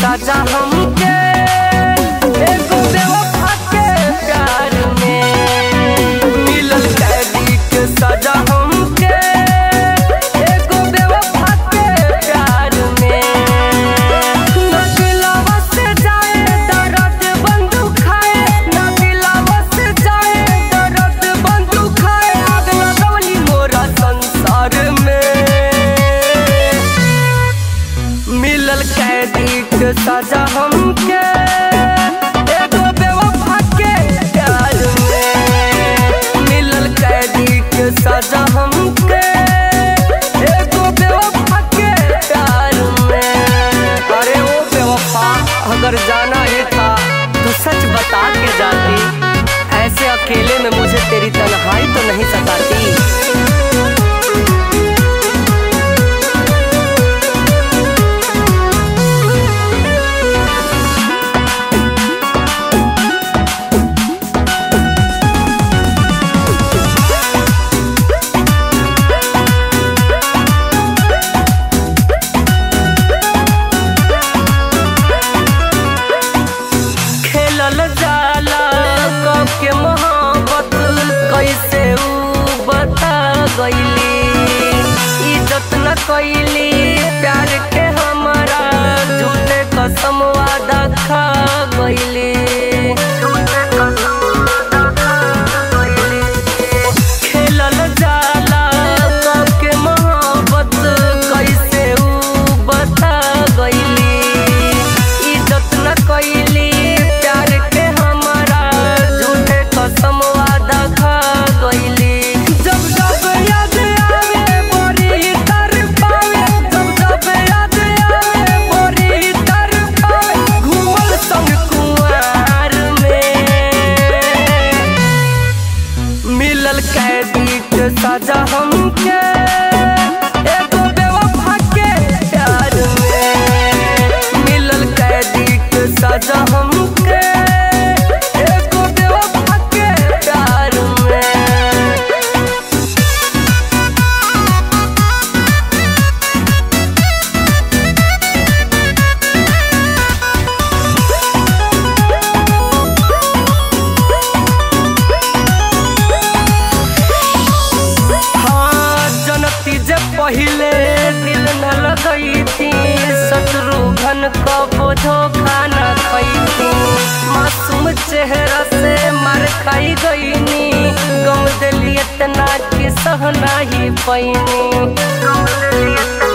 सजा हमके एगो बेवफा के प्यार में मिलल कैदी के सजा हमके एगो बेवफा के प्यार में ना दिलवा से जाए दर्द बंदूक खाए ना दिलवा से जाए दर्द बंदूक खाए आग लगवली मोरा संसार में मिलल कैदी के सजा हमके एगो बेवफा के प्यार में मिलल कैदी के सजा हमके एगो बेवफा के प्यार में अरे ओ बेवफा अगर जाना ही था तो सच बता के जाती ऐसे अकेले में मुझे तेरी तन्हाई तो नहीं सताती खेलल जाला कब के मोहब्बत कैसे ऊ बता गईली इज्जत न कैली प्यार के हमारा झूठे कसम वादा खा गईली खेलल जाला कब के मोहब्बत कैसे ऊ बता गईली इज्जत न कैली प्यार के हमारा झूठे कसम वादा खा गईली जब जब याद आवे बड़ी तर पावे जब जब याद आवे बड़ी तर पावे घूमल संग कुआर में मिलल कैदी के सजा हमके एगो बेवफा के प्यार में मिलल कैदी के सजा हमके एगो बेवफा के प्यार में हाँ जनती जे पहिले दिल न लगई थी शत्रुघ्न को धोखा न खई थी मासूम चेहरा से मार खाई गईनी गम दिली इतना कि सह नहीं पैनी